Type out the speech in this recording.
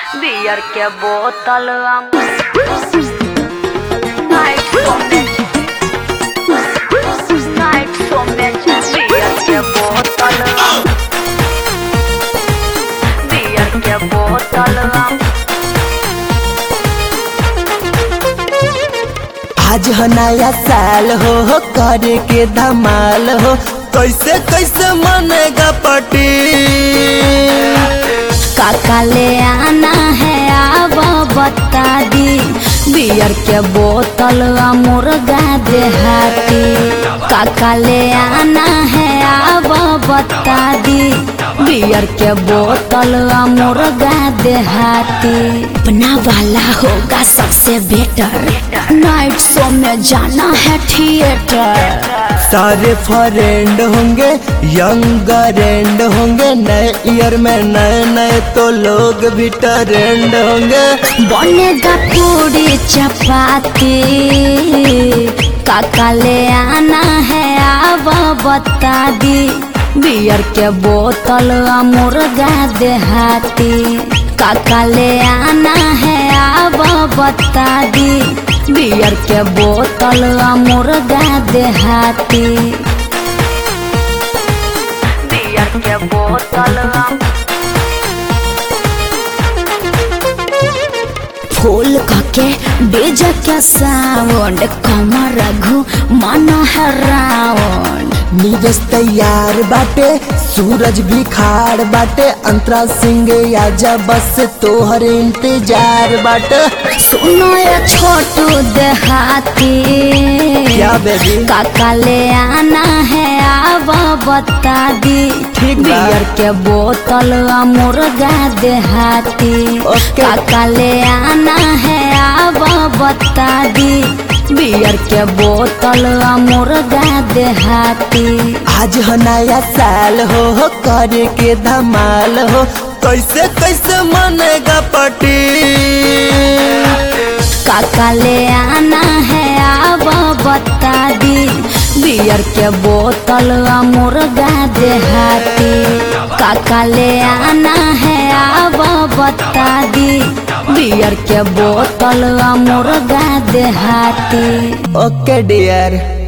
Beer के बोतल night में नाइट में बियर के बोतल बियर के बोतल आज ह नया साल हो हो करे के धमाल हो कैसे कैसे मनेगा पार्टी काका ले आना है अब बता दी बियर के बोतल आ मुर्गा देहाती काका ले आना है अब बता दी बियर के बोतल आ मुर्गा देहाती अपना वाला होगा सबसे बेटर नाइट शो में जाना है थिएटर सारे फ्रेंड होंगे यंग एंड होंगे नए ईयर में नए नए तो लोग भी ट्रेंड होंगे बनेगा पूरी चपाती काका ले आना है अब बता दी बियर के बोतल आ मुर्गा देहाती काका ले आना है अब बता दी बियर के बोतल आ मुर्गा देहाती बियर के बोतल फूल के बेज के साउंड कमर रघु मन है राउंड नीरज तैयार बाटे सूरज भी खाड़ बाटे अंतरा सिंह आजा बस तोहर इंतजार बाटे सुनो ये छोटू देहाती क्या बेबी काका ले आना है अब बता दी ठीक बा। बियर के बोतल आ मुर्गा देहाती ओके। काका ले आना है अब बता दी बियर के बोतल आ मुर्गा देहाती आज ह नया साल हो हो करे के धमाल हो कैसे कैसे मनेगा पार्टी काका ले आना है अब बता दी बियर के बोतल आ मुर्गा देहाती काका ले आना है अब बता दी बियर के बोतल आ मुर्गा देहाती ओके डियर